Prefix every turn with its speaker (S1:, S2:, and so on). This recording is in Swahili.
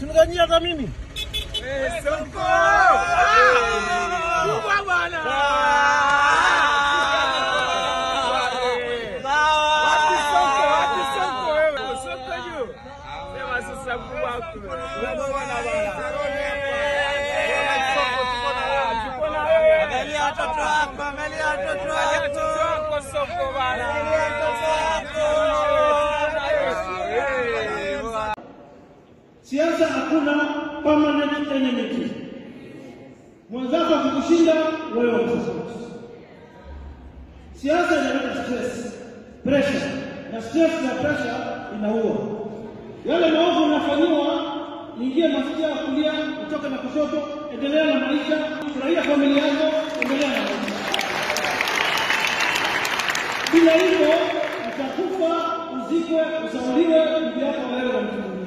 S1: Siniganyia hata mimi.
S2: Angalia watoto wako, angalia watoto wako.
S1: Siasa hakuna permanent enemy. Mwenzako akikushinda wewe utasupport. Siasa inaleta stress, pressure, na stress na pressure inaua. Yale maovu unafanyiwa, ingie mafikia ya kulia, utoke na kushoto, endelea na maisha, furahia familia yako, endelea na maisha. Bila hivyo utakufa, uzikwe, usauliwe, ndugu yako wewe na mtu mwingine.